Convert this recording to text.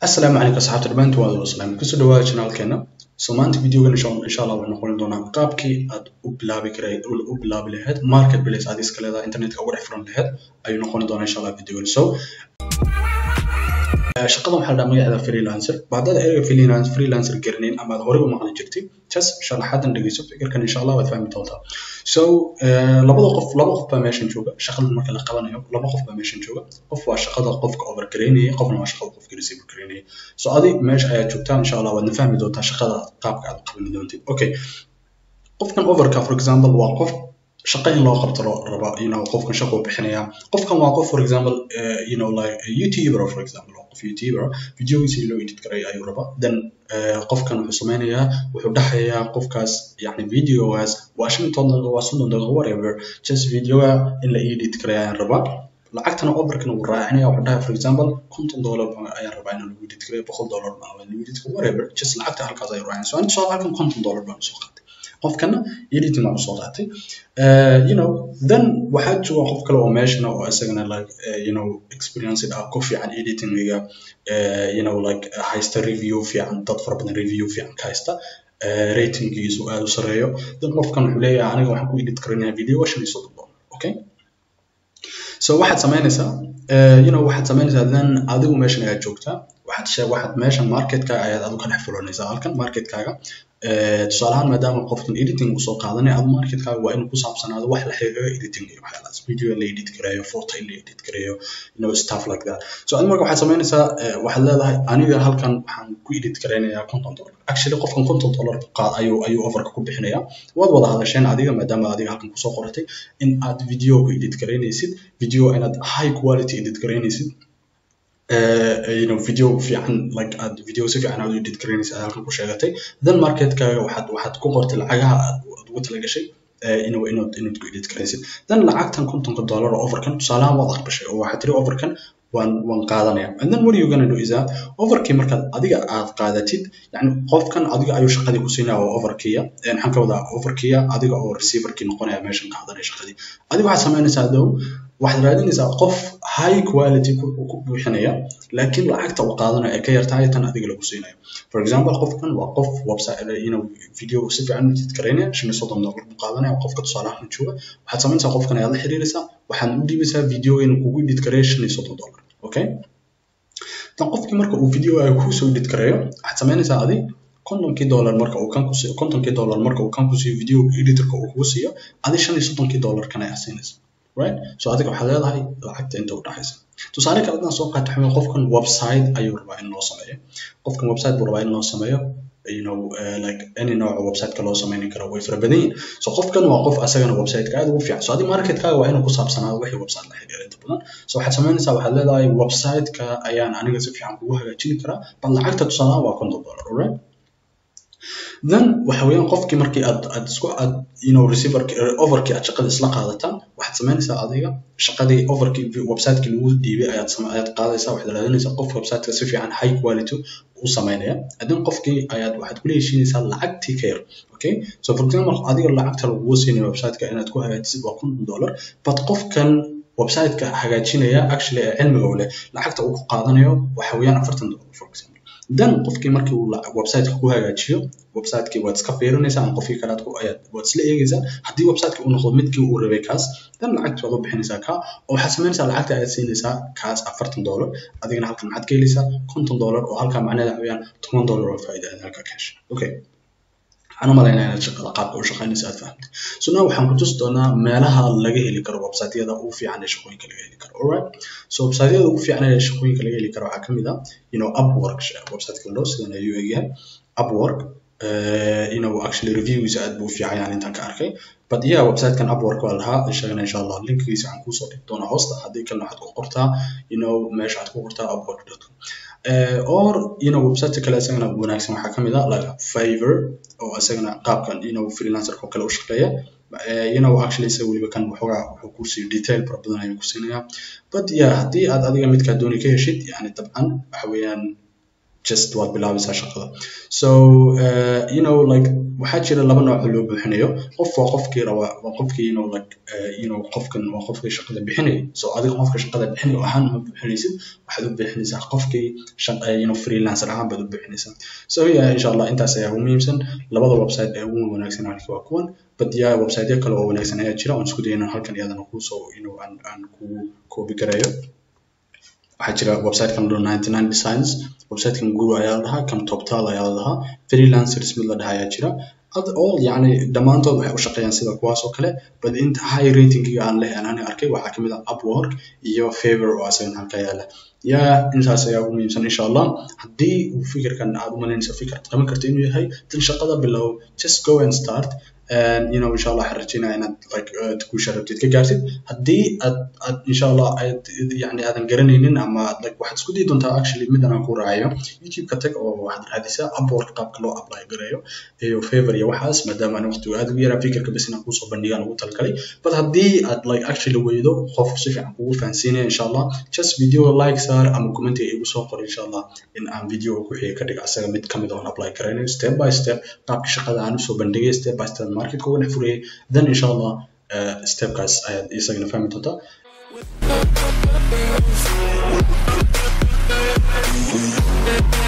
asalaamu calaykum asxaabta dhammaantiin waa wada salaam kusoo dhawaada channelkeena so maanta videogan insha allah waxaan noqon doonaa qaabkii aad u bilaabi karay u bilaabi lahayd market place aad iska leedahay internetka uga dhex furan lahayd ayuu noqon doonaa insha allah videogan so shaqadan waxaa la dhahaa magaceeda freelancer baadada ereyga freelancer freelancer garanayn ama aad horey u maqli jirtay just sharaxaadan dhegeyso fikirkan insha allah waad fahmi doontaa so labada qof laba qof baa meeshan jooga shaqadan marka la qabanayo laba qof baa meeshan jooga qof waa shaqada qofka overgaraynaya qofna waa shaqada qofka receiver garaynaya so adi meesha ayaad joogtaa insha allah waadna fahmi doontaa shaqada qaabka aad qaban doontid okay qofkan overka for example waa qof shaqa in loo qabto raba you know qofkan shaqo bixinaya qofkan waa qof for example uh, you know like a youtuber for example waa qof youtuber videogiisa loo edit karay ayuu raba then uh, qofkan wuxuu sameynayaa wuxuu dhaxayaa qofkaas yani videogaas waa shan toban waa soddon daqiiqo whatever just videoga in la edit karay ayaan rabaa lacagtana overkan uu raacinaya wuxuu dhahay for example konton dollar ayaan rabaa inaan lagu edit karay boqol dollar baan lagu edit karay whatever just lacagta halkaas ayuu raacinaya so aniga soo halkan konton dollar baan soo qaatay qofkana editing baan usoo qaatay you know then waxaa jooga qof kale oo meeshana oo isagana like uh, you know experienced ah ku fiican editingiga uh, you know like haysta review fiican dad fara badan review fiican ka haysta uh, ratingiisu aad u sareeyo then qofkan wuxuu leeyahay aniga waxaan ku edit karinayaa video shan iyo soddon dollar okay so waxaad samaynaysaa you know waxaad samaynaysaa then adigu meeshan ayaad joogtaa waxaad shee waxaad meeshan marketka ayaad adigu ka dhex fulanaysaa halkan marketkaaga tusaale ahaan maadaama qofkan editing uu soo qaadanay ad marketkaaga waa inuu ku saabsanaado wax la xiriira editing iyo waxyaalahaas video la edit gareeyo photo in la edit gareeyo you know stuff like that so adi marka waxaad samaynaysaa waxaad leedahay aniga halkan waxaan ku edit gareynayaa konton dollar actually qofkan konton dollar qaad ayuu ayuu offerka ku bixinayaa waad wada hadasheen adiga maadaama adiga halkan kusoo qoratay in aad video ku edit gareynaysid video inaad high quality edit gareynaysid Uh, you know video fiican like aad video si fiican aad u edit garaynaysa aad halkan ku sheegatay then marketkaaga waxaad waxaad ku qortay lacagaha aad ugu talagashay inuu inaad inaad ku edit garaysid then lacagtan kontonka dollar oo overkan tusaalahaan waad aqbashay oo waxaad tiri overkan waan waan qaadanaya and then what are you gonna do is that overkii markaad adiga aad qaadatid yani qofkan adiga ayuu shaqadii ku siinaya oo overkiya maxaan ka wadaa overkiya adiga oo receiverkii noqonaya meeshan qaadanaya shaqadii adiga waxaad samaynaysaa dow waxaad raadinaysaa qof high quality ku buuxinaya laakiin lacagta uu qaadanayo ay ka yartahay tan adiga lagu siinayo for example qofkan waa qof website you know video si fiican edit garaynaya shan iyo soddon dollar buu qaadanaya qofka tusaalahan jooga waxaad samaynaysaa qofkan ayaad la xiriiraysaa waxaad u dhiibaysaa video inuu kugu edit gareeyo shan iyo soddon dollar okay tan qofkii marka uu video ay kusoo edit gareeyo waxaad samaynaysaa adi kontonkii dollar marka uu kan kusiiyo kontonkii dollar marka uu kan kusiiyo video editorka uu kugu siiyo adi shan iyo soddonkii dollar kan ayaa siinaysa right so adiga waxaad leedahay lacagta inta u dhaxaysa tusaale kale hadaan soo qaato xumay qofkan website ayuu rabaa in loo sameeyo qofkan website buu rabaa in loo sameeyo you know uh, like any nooca websiteka loo sameyni karo way fara badan yihin so qofkan waa qof asagana websiteka aad ugu fiican so adiga marketkaaga waa inuu ku saabsanaado wixii website la xiriira inta badan so waxaad samaynaysaa waxaad leedahay websiteka ayaan aniga si fiican kugu hagaajini karaa bal lacagta tusaalahaan waa konton dollar alright then waxa weeyaan qofkii markii aad aad isku aad you know receiver overkii aad shaqada isla qaadataan waxaad samaynaysaa adiga shaqadii overkii websiteki lagu dhiibay ayaad ayaad qaadaysaa waxaad raadinaysaa qof websiteka si fiican high quality u sameynaya adin qofkii ayaad waxaad kula heshiinaysaa lacagtii ka yar okay so for example adiga lacagta lagugu siinayo websiteka inaad ku hagaajisid waa konton dollar but qofkan websiteka hagaajinaya actually ee cilmiga u leh lacagta uu ku qaadanayo waxa weeyaan afartan dollar for example then qofkii markii uu websiteka ku hagaajiyo websitekii waad iska fiirinaysaa ama qofkii kale ayaad waad isla eegaysaa haddii websiteki uu noqdo midkii uu rabay kaas then lacagta waad u bixinaysaa kaa oo waxaad samaynaysaa lacagta ayaad siinaysaa kaas afartan dollar adigana halkan maxaad ka helaysaa konton dollar oo halkaa macnaheeda waxaweyaan toban dollar oo faa'iida aad halkaa ka heshay okay waxaan u malaynaya inaad shaqada qaabka u shaqaynaysa aad fahamtay so now waxaan ku tusi doonaa meelaha laga heli karo websiteyada ugu fiican ee shaqooyinka laga heli karo alright so websiteyada ugu fiican ee shaqooyinka laga heli karo waxaa kamid ah you know upwork websiteka ladhao sidan ayuu egyahay upwork uh, you know actually reviewgiisa aad buu u fiican yahan intaan ka arkay but yeah websitekan upwork waa lahaa ishagana insha allah linkigiisa waxaan kuusoo dhigi doonaa hoosta haddii kalena waxaad ku qortaa you know meesha aad ku qortaa upwork.com uh, or you know website kale isagana wanaagsan waxaa kamid ah like favor oo isagana qaabkan you know freelancer oo kale u shaqeeya uh, you know actually isaga weliba kan waxoogaa wuxuu ku siiyo detail fara badan ayuu ku siinayaa but yeah haddii aad adiga midkaa dooni ka heshid yani dabcan waxa weeyaan just waad bilaabaysaa shaqada so uh, you know like waxaa jira laba nooc oo loo buuxinayo qof waa qofkii rabaa waa qofkii you know like uh, you know qofkan waa qofkii shaqada bixinaya so adiga qofka shaqada bixinaya ahaan uma buuxinaysid waxaad u buuxinaysaa qofkii shaqa you know freelancer ahaan baad u buuxinaysaa so yeah insha allah intaas ayaa ugu muhiimsan labada website ee ugu wanaagsan halkii waa kuwan but yeah websiteyo kale oo wanaagsan ayaa jira oon isku dayna halkan iyadana kuusoo you know aan aan ku koobi garayo waxaa jira websitekan lo 99 designs websitekan guru ayaa la dhahaa kan toptal ayaa la dhahaa freelancers mid la dhahaa ayaa jira all yani dhammaantood waxay u shaqeeyaan sida kuwaas oo kale but inta high ratingiga aan leh aan arkay waxaa kamid ah upwork iyo favor oo asagana halka yaala yaa intaas ayaa ugu muhiimsan insha allah haddii fikirkan aad u malaynayso fikir qaban karta inuu yahay tan shaqada bilow just go and start and you know insha allah waxaan rajeynaya inaad like guusha rabtid ka gaartid haddii aad aad insha allah aad yani aadan garanaynin ama like waxaad isku dayi doontaa actually midan aan ku raacayo youtube ka tag oo waxaad raadisaa upwork qaabka loo apply gareeyo iyo favor iyo waxaas maadaama aan waqtigu aad ugu yaraa fikirka bas inaan kusoo bandhigaan ugu talgalay but haddii aad like actually weydo qof si fiican kugu fahansiinaya insha allah just video like saar ama commentiga igu soo qor insha allah in aan video ku xiga ka dhigo asaga mid kamid oon apply garaynayo step by step qaabka shaqada aan usoo bandhigay step by step marketka uga dhex furayay then insha allah uh, stepkaas ayaad isagana fahmi doontaa